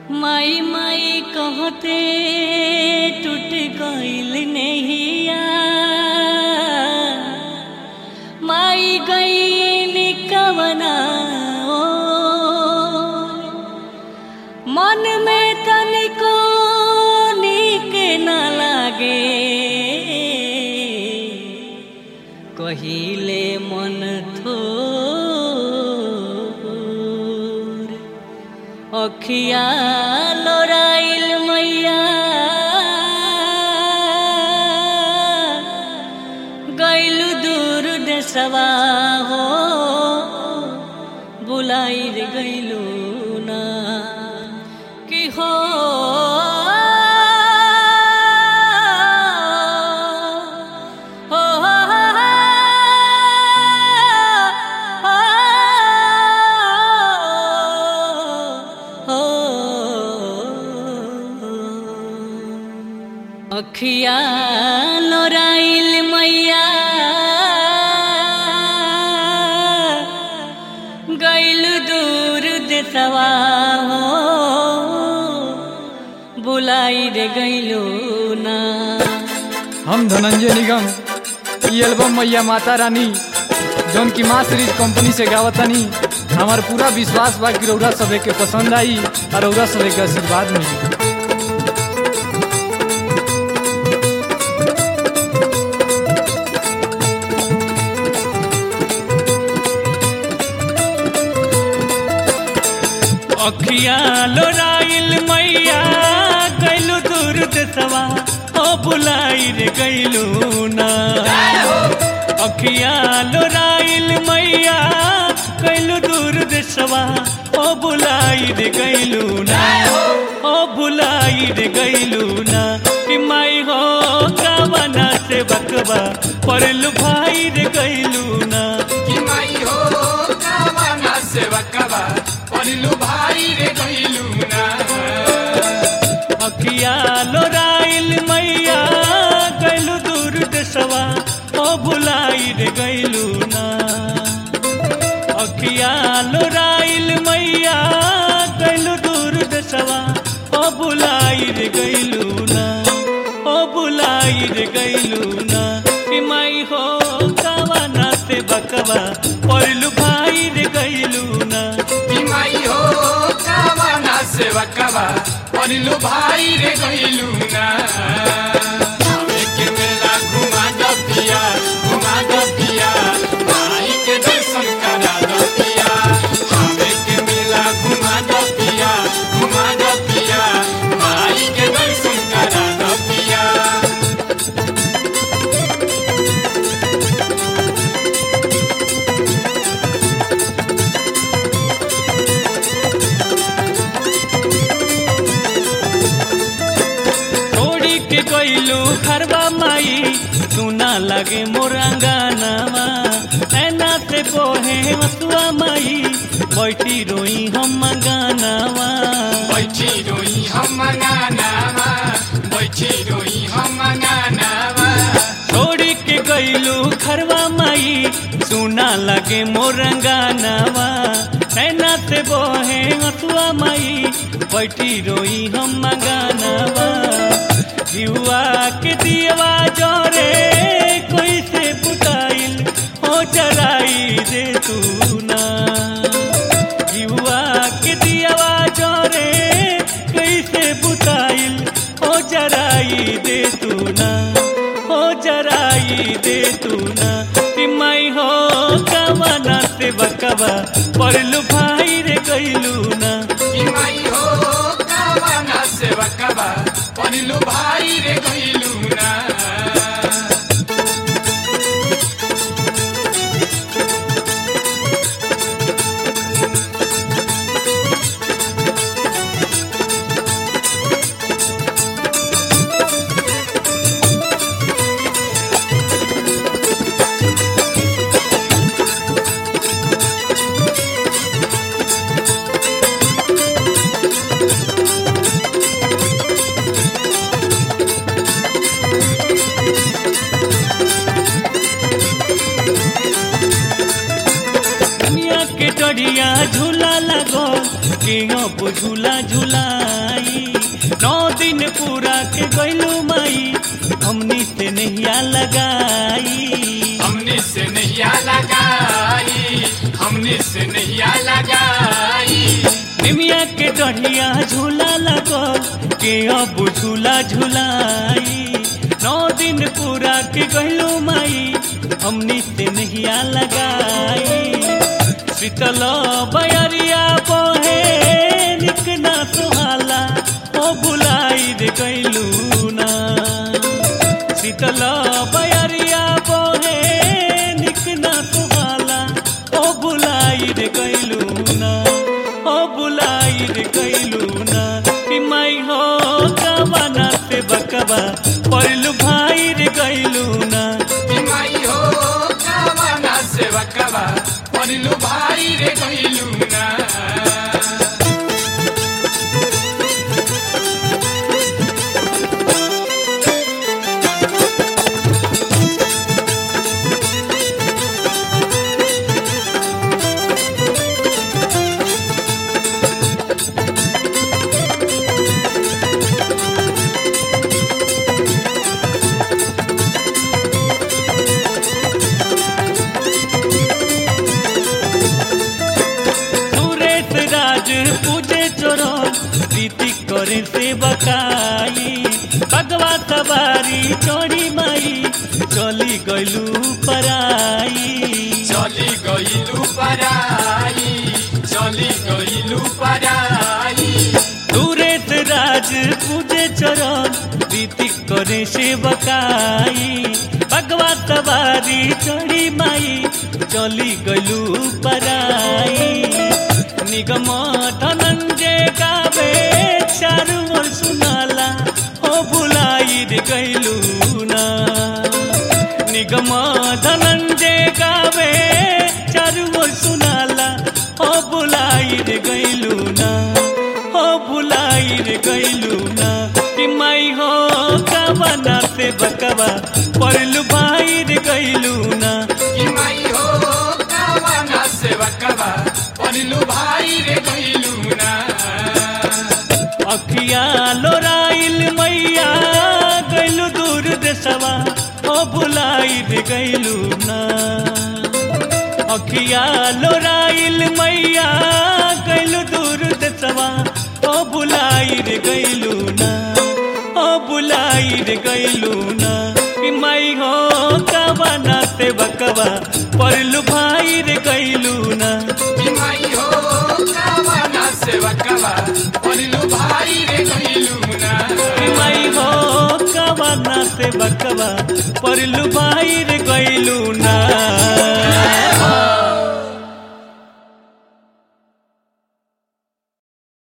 माई माई कहते टूट गईल नैया माई गई कवना मन में तनिको नीक न लागे कहिले मन थोर अखिया लोराइल मैया गैलु दूर देशवा हो बुलाइल गैलु ना कि हो हो अखिया लोराइल मैया गैल दूर देसवा हो बुलाई रे गैलू ना हम धनंजय निगम ई एल्बम मैया माता रानी जौन की माँ सीरीज कंपनी से गावतानी हमार पूरा विश्वास बा कि रौरा सभे के पसंद आई और रौरा सभे के आशीर्वाद मिली अखिया लोराइल मैया गैलू दूर देसवा ओ बुलाई रे गैलू ना अखिया लोराइल मैया गैलू दूर देसवा ओ बुलाई रे गैलू ना ओ बुलाई रे गैलू ना कि माई हो कावना से बकवा परलू भाई रे गैलू ना कि माई हो कावना सेवकवा परिलु भाई रे गइलु ना अखिया लोराइल मैया गैलू दूर देशवा ओ बुलाई रे गैलू ना अखिया लोराइल मैया गैलू दूर देशवा ओ बुलाई रे गैलू ना ओ बुलाई रे गैलू ना कि माई हो कावना से बकवा पड़लू भाई रे गैलू ना कि माई हो कावना सेवकवा परिलु भाई रे गइलु ना हमें के मेला घुमा द पिया घुमा द पिया माई के दर्शन करा द पिया हमें के मेला घुमा द पिया घुमा द पिया माई के दर्शन करा द पिया छोड़ी के गईलू खरबा माई सुना लगे मोरंगानावा ऐना से बोहे हसुआ माई बैठी रोई हम गानावा बैठी रोई हम गानावा बैठी रोई हम गानावा छोड़ी के गईलू खरबा माई सुना लगे मोरंगानावा ऐना से बोहे हसुआ माई बैठी रोई हम गानावा जुआ के दियवा जोरे कोई से पुताइल हो जराई दे तू ना जुआ के दियवा जोरे कोई से पुताइल हो जराई दे तू ना हो जराई दे तू ना कि माई हो कवना से बकवा पड़लू भाई रे गईलू ना कि माई हो कावना सेवकवा परिलु भाई रे गइलु ना के अब झूला झूलाई नौ दिन पूरा के गैलू माई हमनी से नैया लगाई हमने से नैया लगाई हमने से नैया लगाई निमिया के डढ़िया झूला लगल के अब झूला झूलाई नौ दिन पूरा के गैलू माई हमनी से नैया लगाई शीतल बयरिया बहे निक ना सुहाला ओ बुलाई रे गैलू ना शीतल बयरिया बहे निक ना सुहाला ओ बुलाई रे गैलू ना ओ बुलाई रे गैलू ना कि माई हो कवना से बकवा पड़लू भाई रे गैलू ना कि माई हो कावना सेवकवा परिलु भाई रे गइलु ना सुरेश राज पूजे चोरन प्रीति करे से बकाई भगवा सवारी चोरी माई चली गलू पराई चली गइलु पराई चली गइलु पराई सुरेश राज पूजे चोरन प्रीति करे से बकाई भगवा सवारी चोरी माई चली गलू पराई निगम धनंजय गावे चारू ओर सुनाला ओ भुलाई रे गैलू ना निगम धनंजय गावे चारू ओर सुनाला ओ भुलाई रे गैलू ना ओ भुलाई रे गैलू ना कि माई हो कवना से बकवा पड़लू भाई रे गैलू ना कि माई हो कावना सेवकवा परिलु भाई रे गइलु ना अखिया लोराइल मैया गैलू दूर देशवा ओ भुलाई रे गैलू ना अखिया लोराइल मैया गैलू दूर देशवा ओ भुलाई रे गैलू ना ओ भुलाई रे गैलू ना कि माई हो कवना से बकवा पड़लू भाई रे गैलू ना कि माई हो कावना सेवकवा परिलु भाई रे गइलु ना माई हो कवना से बकवा पड़लू भाई रे गैलू ना